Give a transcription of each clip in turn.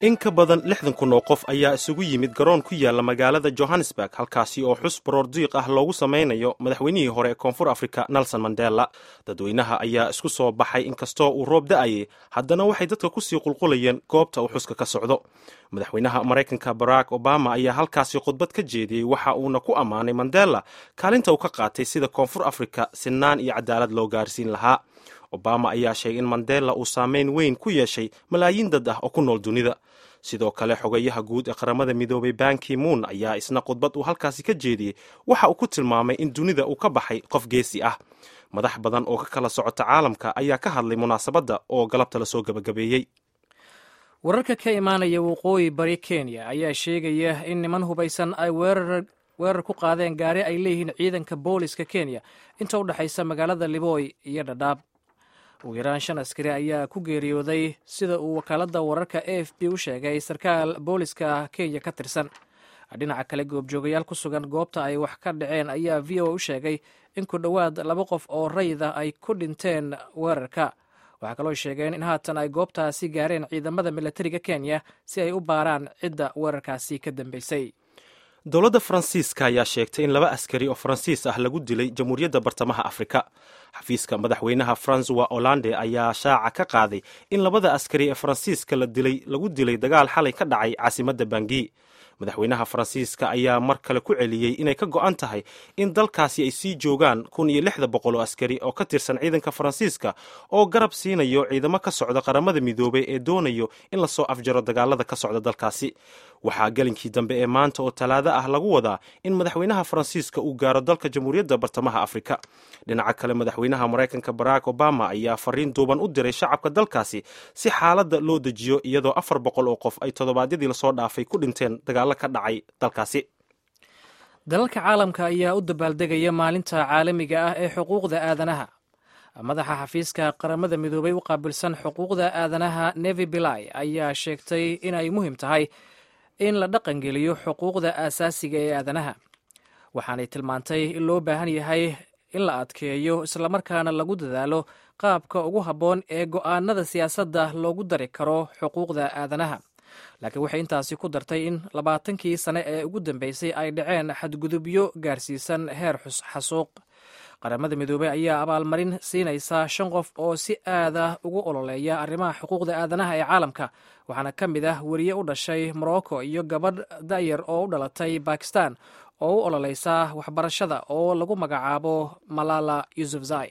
in ka badan lixdan kun oo qof ayaa isugu yimid garoon ku yaala magaalada johannesburg halkaasi oo xus baroordiiq ah loogu sameynayo madaxweynihii hore ee koonfur afrika nelson mandela dadweynaha ayaa isku soo baxay inkastoo uu roob da-ayay haddana waxay dadka kusii qulqulayeen goobta uu xuska ka socdo madaxweynaha maraykanka barack obama ayaa halkaasi khudbad ka jeediyey waxa uuna ku ammaanay mandela kaalinta uu ka qaatay sida koonfur afrika sinaan iyo cadaalad loo gaarsiin lahaa obama ayaa sheegay in mandela uu saameyn weyn ku yeeshay malaayiin dad ah oo ku nool dunida sidoo kale xogayaha guud ee qaramada midoobay banki moon ayaa isna khudbad uu halkaasi ka jeediyey waxa uu ku tilmaamay in dunida uu ka baxay qof geesi ah madax badan oo ka kala socota caalamka ayaa ka hadlay munaasabadda oo galabta lasoo gabagabeeyey wararka ka imaanaya waqooyi bari kenya ayaa sheegaya in niman hubaysan ay weerar ku qaadeen gaari ay leeyihiin ciidanka booliska kenya inta u dhexaysa magaalada liboy iyo dhadhaab ugu yaraan shan askari ayaa ku geeriyooday sida uu wakaaladda wararka a f b u sheegay sarkaal booliska kenya ka tirsan dhinaca kale goobjoogayaal ku sugan goobta ay wax ka dhaceen ayaa v o u sheegay in ku dhowaad laba qof oo rayida ay ku dhinteen weerarka waxaa kaloo sheegeen in haatan ay goobtaasi gaareen ciidamada milatariga kenya si ay u baaraan cidda weerarkaasi ka dambeysay dowladda faransiiska ayaa sheegtay in laba askari oo faransiis ah lagu dilay jamhuuriyadda bartamaha afrika xafiiska madaxweynaha francois hollande ayaa shaaca ka qaaday in labada askari ee faransiiska la dilay lagu dilay dagaal xalay ka dhacay caasimadda bangi madaxweynaha faransiiska ayaa mar kale ku celiyey inay ka go-an tahay in dalkaasi ay sii joogaan kun iyo lixda boqol oo askari oo ka tirsan ciidanka faransiiska oo garab siinayo ciidamo ka socda qaramada midoobay ee doonayo in lasoo afjaro dagaalada ka socda dalkaasi waxaa gelinkii dambe ee maanta oo talaado ah lagu wadaa in madaxweynaha faransiiska uu gaaro dalka jamhuuriyadda bartamaha afrika dhinaca kale madaxweynaha maraykanka barack obama ayaa fariin duuban u diray shacabka dalkaasi si xaaladda loo dejiyo iyadoo afar boqol oo qof ay toddobaadyadii lasoo dhaafay ku dhinteen dagaalo ka dhacay dalkaasi dalalka caalamka ayaa u dabaaldegaya maalinta caalamiga ah ee xuquuqda aadanaha madaxa xafiiska qaramada midoobay u qaabilsan xuquuqda aadanaha nevi bilai ayaa sheegtay inay muhiim tahay in la dhaqangeliyo xuquuqda aasaasiga ee aadanaha waxaanay tilmaantay in loo baahan yahay in la adkeeyo islamarkaana lagu dadaalo qaabka ugu habboon ee go'aanada siyaasadda loogu dari karo xuquuqda aadanaha laakiin waxay intaasi ku dartay in labaatankii sane ee ugu dambeysay ay dhaceen xadgudubyo gaarsiisan heer xasuuq qaramada midoobey ayaa abaalmarin siinaysa shan qof oo si aada ugu ololeeya arrimaha xuquuqda aadanaha ee caalamka waxaana ka mid ah weriye u dhashay morocco iyo gabadh da'yar oo u dhalatay bakistan oo u ololeysa waxbarashada oo lagu magacaabo malala yusufzai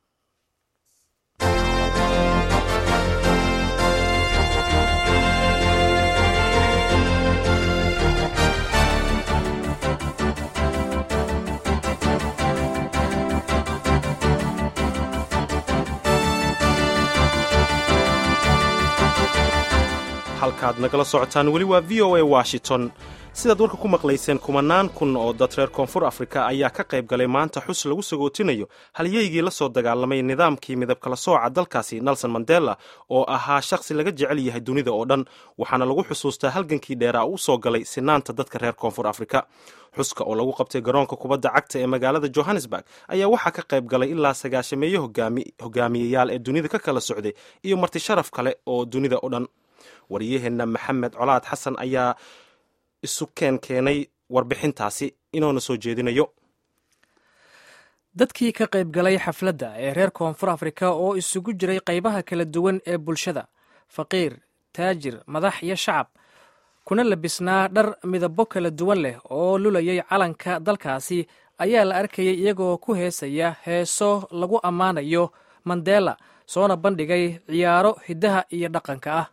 halkaad nagala socotaan weli waa v o a washington sidaad warka ku maqlayseen kumanaan kun oo dad reer koonfur afrika ayaa ka qayb galay maanta xus lagu sagootinayo halyeygii la soo dagaalamay nidaamkii midab kala sooca dalkaasi nelson mandela oo ahaa shakhsi laga jecel yahay dunida oo dhan waxaana lagu xusuustaa halgankii dheeraa u soo galay sinaanta dadka reer koonfur afrika xuska oo lagu qabtay garoonka kubadda cagta ee magaalada johannesburg ayaa waxaa ka qayb galay ilaa sagaashameeyo hogaamiyayaal ee dunida ka kala socday iyo marti sharaf kale oo dunida oo dhan wariyaheenna maxamed colaad xasan ayaa isu keen keenay warbixintaasi inoona soo jeedinayo dadkii ka qayb galay xafladda ee reer koonfur afrika oo isugu jiray qaybaha kala duwan ee bulshada faqiir taajir madax iyo shacab kuna labisnaa dhar midabo kala duwan leh oo lulayay calanka dalkaasi ayaa la arkayay iyagoo ku heesaya heeso lagu ammaanayo mandela soona bandhigay ciyaaro hiddaha iyo dhaqanka ah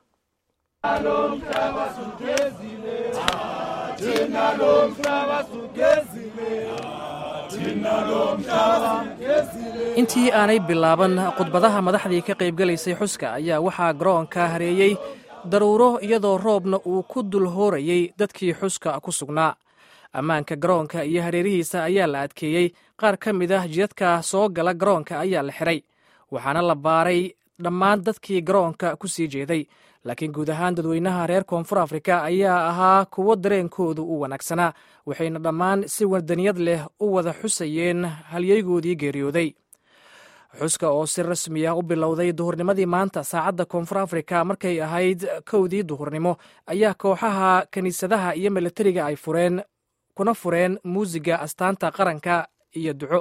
intii aanay bilaaban khudbadaha madaxdii ka qaybgalaysay xuska ayaa waxaa garoonka hareeyey daruuro iyadoo roobna uu ku dul hoorayey dadkii xuska ku sugnaa ammaanka garoonka iyo hareerihiisa ayaa la adkeeyey qaar ka mid ah jidadka soo gala garoonka ayaa la xiray waxaana la baaray dhammaan dadkii garoonka ku sii jeeday laakiin guud ahaan dadweynaha reer koonfur afrika ayaa ahaa kuwo dareenkoodu u wanaagsanaa waxayna dhammaan si wadaniyad leh u wada xusayeen halyeygoodii geeriyooday xuska oo si rasmi ah u bilowday duhurnimadii maanta saacadda koonfur afrika markay ahayd kowdii duhurnimo ayaa kooxaha kiniisadaha iyo milatariga ay fureen kuna fureen muusiga astaanta qaranka iyo duco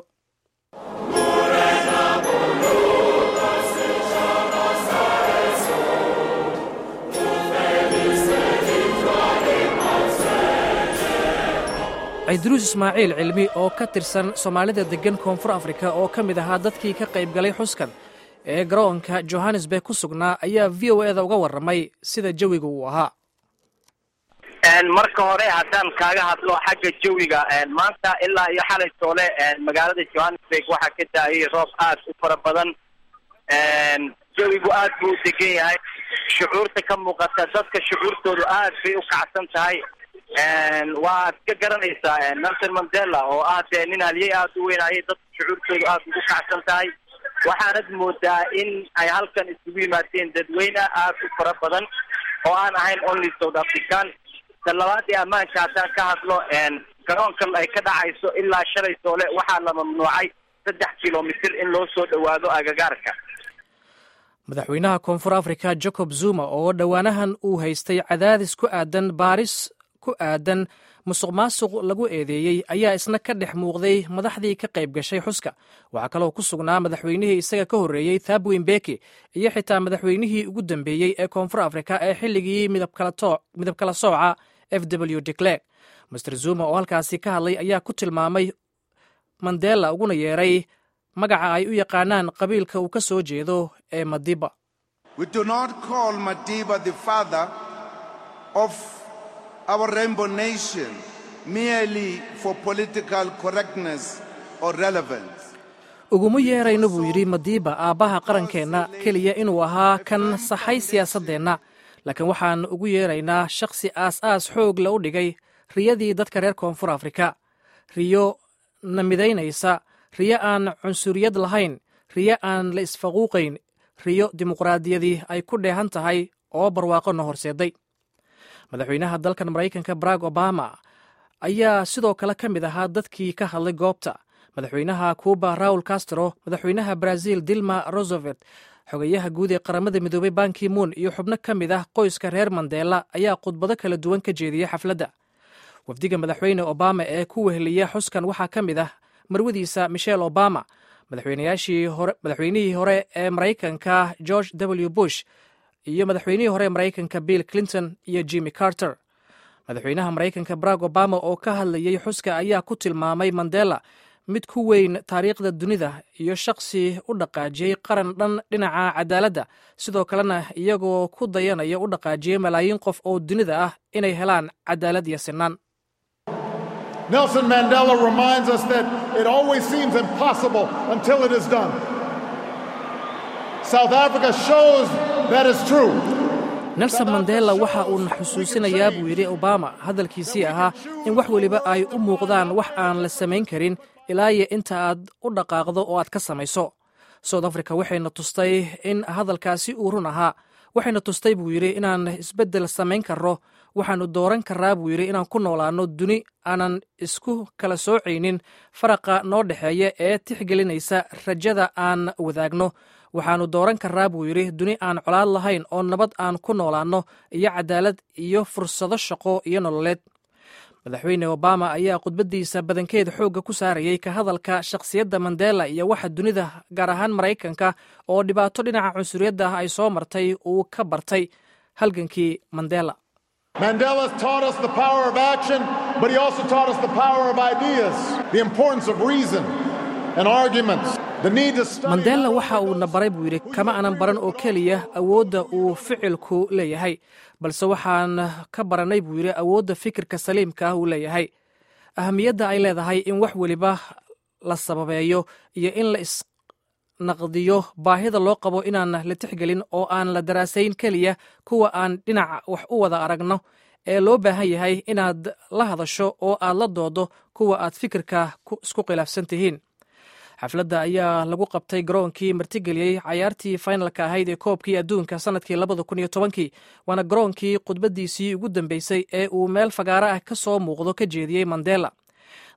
ciidruus ismaaciil cilmi oo ka tirsan soomaalida deggan koonfur afrika oo ka mid ahaa dadkii ka qayb galay xuskan ee garoonka johannesburg ku sugnaa ayaa v o eda uga warramay sida jawiga uu ahaa marka hore haddaan kaaga hadlo xagga jawiga maanta ilaa iyo xalay toole magaalada johannesburg waxaa ka daayay roob aad u fara badan jawigu aad buu u degan yahay shucuurta ka muuqata dadka shucuurtoodu aad bay u kacsan tahay waad ka garanaysaa nelson mandela oo ah dee nin haliyey aada u weynayay dadka shucuurtoodu aada ugu kacsan tahay waxaanad moodaa in ay halkan isugu yimaadeen dadweyne aad u fara badan oo aan ahayn only south african ta labaadii ammaanka haddaan ka hadlo garoonkan ay ka dhacayso ilaa shalay soole waxaa la mamnuucay saddex kilomitr in loo soo dhowaado agagaarka madaxweynaha koonfur afrika jacob zuma oo dhowaanahan uu haystay cadaadis ku aadan baaris ku aadan musuq maasuq lagu eedeeyey ayaa isna ka dhex muuqday madaxdii ka qayb gashay xuska waxaa kaloo ku sugnaa madaxweynihii isaga ka horreeyey thabwin beki iyo xitaa madaxweynihii ugu dambeeyey ee koonfur afrika ee xilligii midab kala sooca f w de clerk master zuma oo halkaasi ka hadlay ayaa ku tilmaamay mandela uguna yeeray magaca ay u yaqaanaan qabiilka uu ka soo jeedo ee madiba our rainbow nation merely for political correctness or relevance. uguma yeerayno buu yidhi madiiba aabbaha qarankeenna keliya inuu ahaa kan saxay siyaasaddeenna laakiin waxaan ugu yeeraynaa shakhsi aas-aas xoog la u dhigay riyadii dadka reer koonfur afrika riyo na midaynaysa riyo aan cunsuriyad lahayn riyo aan la isfaquuqayn riyo dimuqraadiyadii ay ku dheehan tahay oo barwaaqo na horseeday madaxweynaha dalkan maraykanka barack obama ayaa sidoo kale ka mid ahaa dadkii ka hadlay goobta madaxweynaha cuba raul castro madaxweynaha brazil dilma rosevelt xogayaha guud ee qaramada midoobey banki moon iyo xubno ka mid ah qoyska reer mandela ayaa khudbado kala duwan ka jeediyey xafladda wafdiga madaxweyne obama ee ku weheliya xuskan waxaa ka mid ah marwadiisa michelle obama madaxweynihii hore ee maraykanka george w bush iyo madaxweynihii hore maraykanka bill clinton iyo jimmy carter madaxweynaha maraykanka barack obama oo ka hadlayey xuska ayaa ku tilmaamay mandela mid ku weyn taariikhda dunida iyo shakhsi u dhaqaajiyey qaran dhan dhinaca cadaaladda sidoo kalena iyagoo ku dayanaya u dhaqaajiyey malaayiin qof oo dunida ah inay helaan cadaalad iyo sinaan Nelson Mandela reminds us that it always seems impossible until it is done. South Africa shows that is true. nelson mandela waxa uuna xusuusinayaa buu yidhi obama hadalkiisii ahaa in wax weliba ay u muuqdaan wax aan la samayn karin ilaayo inta aad u dhaqaaqdo oo aad ka samayso south africa waxayna tustay in hadalkaasi uu run ahaa waxayna tustay buu yidhi inaan isbeddel samayn karro waxaannu dooran karraa buu yidhi inaan ku noolaanno duni aanan isku kala soocaynin faraqa noo dhexeeya ee tixgelinaysa rajada aan wadaagno waxaannu dooran karraa buu yidhi duni aan colaad lahayn oo nabad aan ku noolaanno iyo cadaalad iyo fursado shaqo iyo nololeed madaxweyne obama ayaa khudbaddiisa badankeed xoogga ku saarayey ka hadalka shakhsiyadda mandela iyo waxa dunida gaar ahaan maraykanka oo dhibaato dhinaca cunsuriyadda ah ay soo martay uu ka bartay halgankii mandela Mandela taught us the power of action, but he also taught us the power of ideas, the importance of reason and arguments, the need to study. mandela waxa uuna baray buu yidhi kama aanan baran oo keliya awoodda uu ficilku leeyahay balse waxaan ka baranay buu yidhi awoodda fikirka saliimka ah uu leeyahay ahamiyadda ay leedahay in wax weliba la sababeeyo iyo in la isnaqdiyo baahida loo qabo inaan la tixgelin oo aan la daraasayn keliya kuwa aan dhinaca wax u wada aragno ee loo baahan yahay inaad la hadasho oo aad la doodo kuwa aad fikirka isku khilaafsan tihiin xafladda ayaa lagu qabtay garoonkii martigeliyey cayaartii finalka ahayd ee koobkii adduunka sanadkii labada kun iyo tobankii waana garoonkii khudbaddiisii ugu dambeysay ee uu meel fagaaro ah ka soo muuqdo ka jeediyey mandela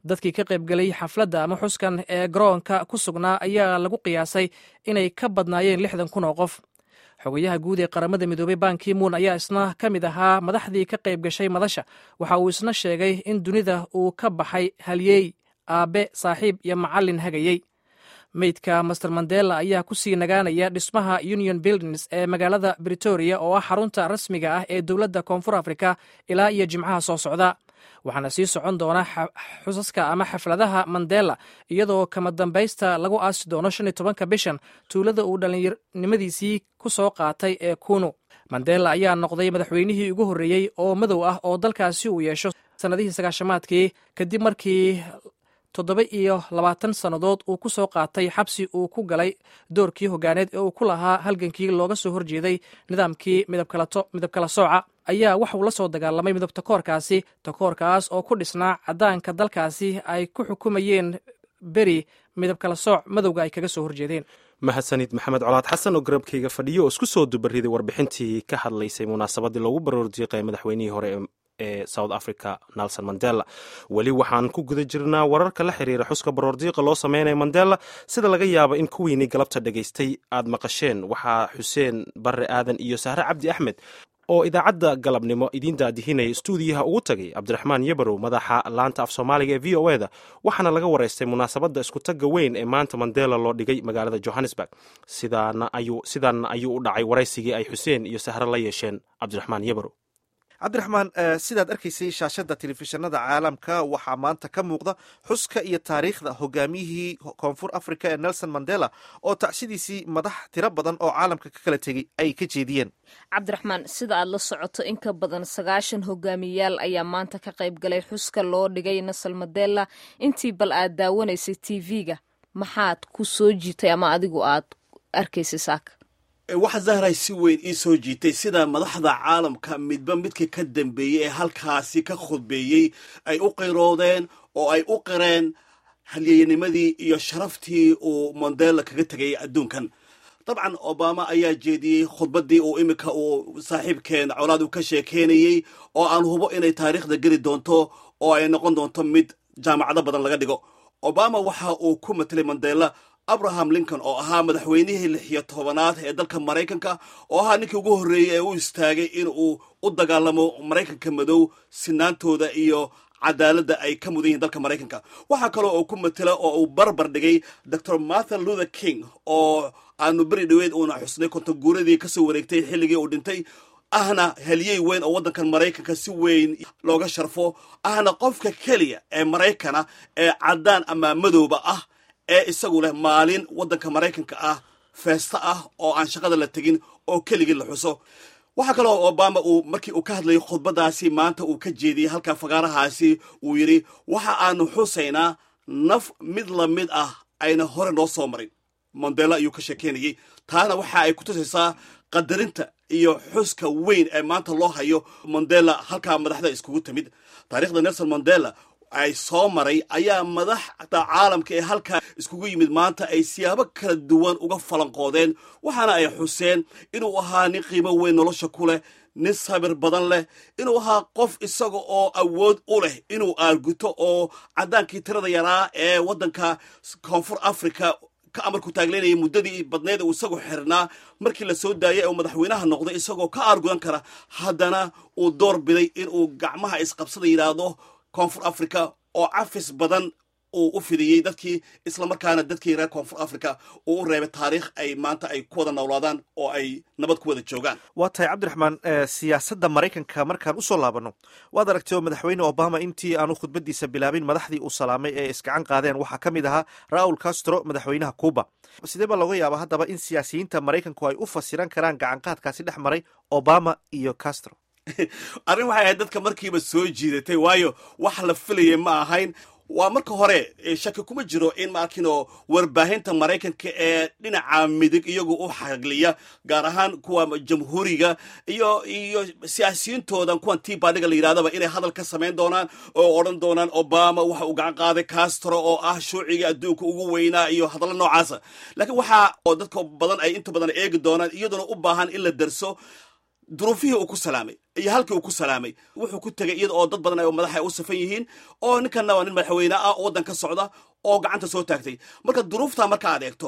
dadkii ka qaybgelay xafladda ama xuskan ee garoonka ku sugnaa ayaa lagu qiyaasay inay ka badnaayeen lixdan kun oo qof xogayaha guud ee qaramada midoobey banki muun ayaa isna ka mid ahaa madaxdii ka qayb gashay madasha waxa uu isna sheegay in dunida uu ka baxay halyeey aabe saaxiib iyo macallin hagayey meydka master mandela ayaa ku sii nagaanaya dhismaha union buildings ee magaalada britoria oo ah xarunta rasmiga ah ee dowladda koonfur afrika ilaa iyo jimcaha soo socda waxaana sii socon doona xusaska ama xafladaha mandela iyadoo kama dambaysta lagu aasi doono shan iyo tobanka bishan tuulada uu dhallinyarnimadiisii ku soo qaatay ee kunu mandela ayaa noqday madaxweynihii ugu horreeyey oo madow ah oo dalkaasi uu yeesho sannadihii sagaashamaadkii kadib markii toddoba iyo labaatan sannadood uu ku soo qaatay xabsi uu ku galay doorkii hogaaneed ee uu ku lahaa halgankii looga soo horjeeday nidaamkii midabkala sooca ayaa waxuu la soo dagaalamay midab takoorkaasi takoorkaas oo ku dhisnaa caddaanka dalkaasi ay ku xukumayeen beri midabkala sooc madowga ay kaga soo horjeedeen mahadsanid maxamed colaad xasan oo garabkayga fadhiyo oo isku soo dubariday warbixintii ka hadlaysay munaasabadii loogu baroordiiqay madaxweynihii hore ee south africa nelson mandela weli waxaan ku guda jirnaa wararka la xiriira xuska baroordiiqa loo sameynaya mandela sida laga yaabo in kuwiinii galabta dhegaystay aad maqasheen waxaa xuseen barre aadan iyo sahre cabdi axmed oo idaacadda galabnimo idiin daadihinaya stuudiyaha ugu tagay cabdiraxmaan yebarow madaxa laanta af soomaaliga ee v o eda waxaana laga waraystay munaasabadda iskutagga weyn ee maanta mandela loo dhigay magaalada johannesburg sidaana ayuu u dhacay waraysigii ay xuseen iyo sahre la yeesheen cabdiraxmaan yebarow cabdiraxmaan sidaad arkaysay shaashadda telefishinada caalamka waxaa maanta ka muuqda xuska iyo taariikhda hogaamiyihii koonfur africa ee nelson mandela oo tacsidiisii madax tiro badan oo caalamka ka kala tegey ay ka jeediyeen cabdiraxmaan sida aad la socoto in ka badan sagaashan hogaamiyayaal ayaa maanta ka qayb galay xuska loo dhigay nelson mandela intii bal aad daawanaysay t v-ga maxaad ku soo jiitay ama adigu aad arkaysay saaka waxa zahray si weyn ii soo jiitay sida madaxda caalamka midba midka ka dambeeyey ee halkaasi ka khudbeeyey ay u qiroodeen oo ay u qireen halyeynimadii iyo sharaftii uu mandela kaga tegay adduunkan dabcan obama ayaa jeediyey khudbaddii uu iminka uu saaxiibkeen colaad uu ka sheekeynayey oo aan hubo inay taariikhda geli doonto oo ay noqon doonto mid jaamacado badan laga dhigo obama waxa uu ku matelay mandela abraham lincoln oo ahaa madaxweynihii lix iyo tobanaad ee dalka maraykanka oo ahaa ninkii ugu horreeyey ee u istaagay in uu u dagaalamo maraykanka madow sinaantooda iyo cadaaladda ay ka mudan yihiin dalka maraykanka waxaa kaloo uu ku matela oo uu barbar dhigay dor marthin luther king oo aanu beri dhaweyd uuna xusnay kontaguuradii kasoo wareegtay xilligii uu dhintay ahna heliyey weyn oo waddankan maraykanka si weyn looga sharfo ahna qofka keliya ee maraykana ee caddaan ama madowba ah ee isagu leh maalin waddanka maraykanka ah feesta ah oo aan shaqada la tegin oo keligii la xuso waxaa kaloo obama uu markii uu ka hadlayay khudbadaasi maanta uu ka jeediyey halka fagaarahaasi uu yidhi waxa aanu xusaynaa naf mid la mid ah ayna hore noo soo marin mandela ayuu ka sheekeynayey taana waxa ay ku tusaysaa qadarinta iyo xuska weyn ee maanta loo hayo mandela halkaa madaxda iskugu timid taarikhda nelson mandela ay soo maray ayaa madaxda caalamka ee halkaa iskugu yimid maanta ay siyaabo kala duwan uga falanqoodeen waxaana ay xuseen inuu ahaa nin qiimo weyn nolosha ku leh nin sabir badan leh inuu ahaa qof isaga oo awood u leh inuu aarguto oo caddaankii tirada yaraa ee waddanka koonfur africa ka amarku taagleynayay muddadii badneed uu isagu xirnaa markii la soo daayay oo madaxweynaha noqday isagoo ka aargudan kara haddana uu door biday inuu gacmaha isqabsada yidhaahdo koonfur africa oo cafis badan uu u fidiyey dadkii islamarkaana dadkii reer koonfur africa uu u reebay taariikh ay maanta ay ku wada noolaadaan oo ay nabad ku wada joogaan waa tahay cabdiraxmaan siyaasadda maraykanka markaan usoo laabanno waad aragtay oo madaxweyne obama intii aanu khudbadiisa bilaabin madaxdii uu salaamay ee isgacan qaadeen waxaa ka mid ahaa raul castro madaxweynaha cuba sidee baa looga yaaba haddaba in siyaasiyiinta maraykanku ay u fasiran karaan gacanqaadkaasi dhex maray obama iyo castro arrin waxay ahayd dadka markiiba soo jiidatay waayo wax la filayay ma ahayn waa marka hore shaki kuma jiro in maarkino warbaahinta maraykanka ee dhinaca midig iyagu u xagliya gaar ahaan kuwa jamhuuriga iyo iyo siyaasiyiintoodan kuwan tii baadhiga la yidhahdaba inay hadal ka samayn doonaan oo odhan doonaan obama waxa uu gacan qaaday castro oo ah shuuciga adduunka ugu weynaa iyo hadallo noocaasa laakiin waxa oo dadka badan ay inta badan eegi doonaan iyaduna u baahan in la darso duruufihii uu ku salaamay iyo halkii uu ku salaamay wuxuu ku tegay iyada oo dad badan ay madaxa u safan yihiin oo ninkanna waa nin madaxweyne ah oo waddan ka socda oo gacanta soo taagtay marka duruuftaa marka aad eegto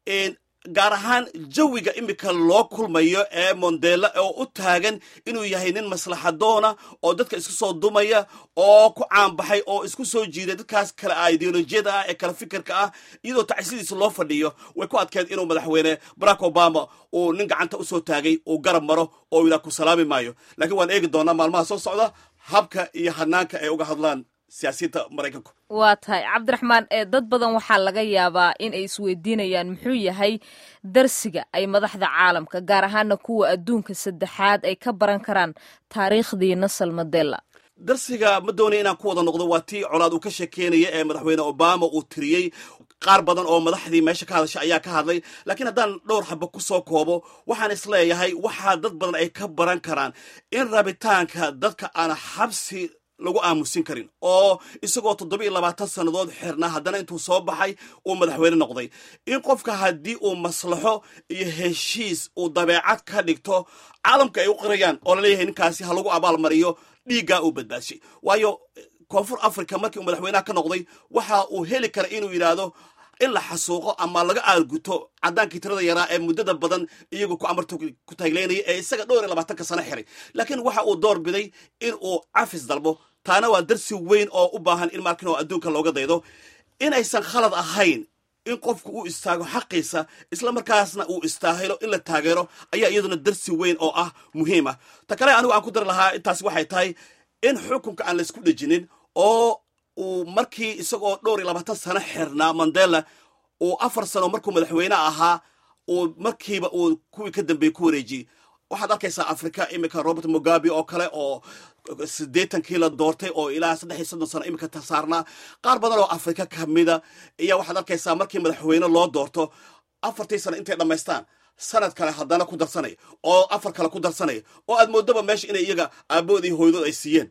gaar ahaan jawiga imika loo kulmayo ee mondela oo u taagan inuu yahay nin maslaxadoona oo dadka isku soo dumaya oo ku caanbaxay oo isku soo jiiday dadkaas kale ideolojiyada ah ee kala fikirka ah iyadoo tacsidiisa loo fadhiyo way ku adkeed inuu madaxweyne barack obama uu nin gacanta usoo taagay uu garab maro oo yidhaa ku salaami maayo laakiin waan eegi doonaa maalmaha soo socda habka iyo hanaanka ay uga hadlaan siyaasiyiinta maraykanku waa tahay cabdiraxmaan ee dad badan waxaa laga yaabaa in ay isweydiinayaan muxuu yahay darsiga ay madaxda caalamka gaar ahaana kuwa adduunka saddexaad ay ka baran karaan taariikhdii nasal mandela darsiga ma doonaya inaan ku wada noqdo waa tii colaad uu ka sheekeynaya ee madaxweyne obama uu tiriyey qaar badan oo madaxdii meesha ka hadashay ayaa ka hadlay laakiin haddaan dhowr xaba ku soo koobo waxaan isleeyahay waxaa dad badan ay ka baran karaan in rabitaanka dadka aan xabsi lagu aamusin karin oo isagoo toddobiiyo labaatan sannadood xirnaa haddana intuu soo baxay uu madaxweyne noqday in qofka haddii uu maslaxo iyo heshiis uu dabeecad ka dhigto caalamka ay u qirayaan oo laleeyahay ninkaasi ha lagu abaalmariyo dhiiggaa uu badbaadshay waayo koonfur africa markii uu madaxweynaha ka noqday waxa uu heli kara inuu yidhaahdo in la xasuuqo ama laga aalguto caddaankii tirada yaraa ee muddada badan iyagu ku amarta ku taagleynaya ee isaga dhowr iyo labaatanka sano xiray laakiin waxa uu door biday in uu cafis dalbo taana waa darsi weyn oo u baahan in markin oo adduunka looga daydo inaysan khalad ahayn in qofku uu istaago xaqiisa isla markaasna uu istaahilo in la taageero ayaa iyaduna darsi weyn oo ah muhiim ah ta kale anigu aan ku dari lahaa intaasi waxay tahay in xukunka aan laysku dhejinin oo uu markii isagoo dhowr iyo labaatan sano xirnaa mandela uu afar sano markuu madaxweyne ahaa uu markiiba uu kuwii ka dambeeyey ku wareejiyey waxaad arkaysaa africa iminka robert mugabe oo kale oo siddeetankii la doortay oo ilaa saddex iyo soddon sano iminka tasaarnaa qaar badan oo afrika kamida iyo waxaad arkaysaa markii madaxweyne loo doorto afartii sano intay dhammaystaan sanad kale haddana ku darsanaya oo afar kale ku darsanaya oo aad moodaba meesha inay iyaga aaboodii hooydood ay siiyeen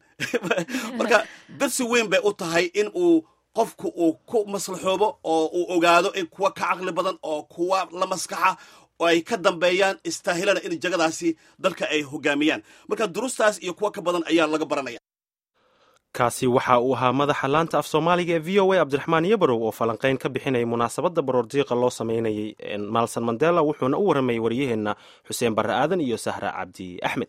marka darsi weyn bay u tahay in uu qofku uu ku maslaxoobo oo uu ogaado in kuwa ka caqli badan oo kuwa la maskaxa oo ay ka dambeeyaan istaahilana in jagadaasi dalka ay hogaamiyaan marka durustaas iyo kuwa ka badan ayaa laga baranaya kaasi waxa uu ahaa madaxa laanta af soomaaliga ee v o a cabdiraxmaan yabarow oo falanqayn ka bixinaya munaasabadda baroordiiqa loo sameynayay maalsan mandela wuxuuna u waramayay waryaheenna xuseen barre aadan iyo sahra cabdi axmed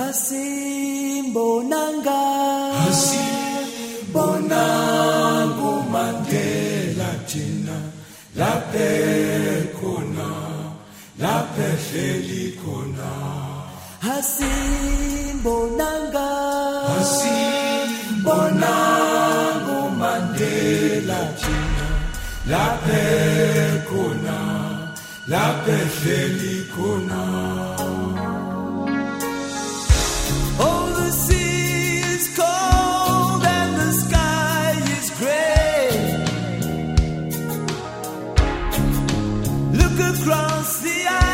lapha ehleli khona hasimbonanga hasimbonanga umandela thina lapha khona lapha ehleli khona Oh, the sea is cold and the sky is gray. Look across the eye.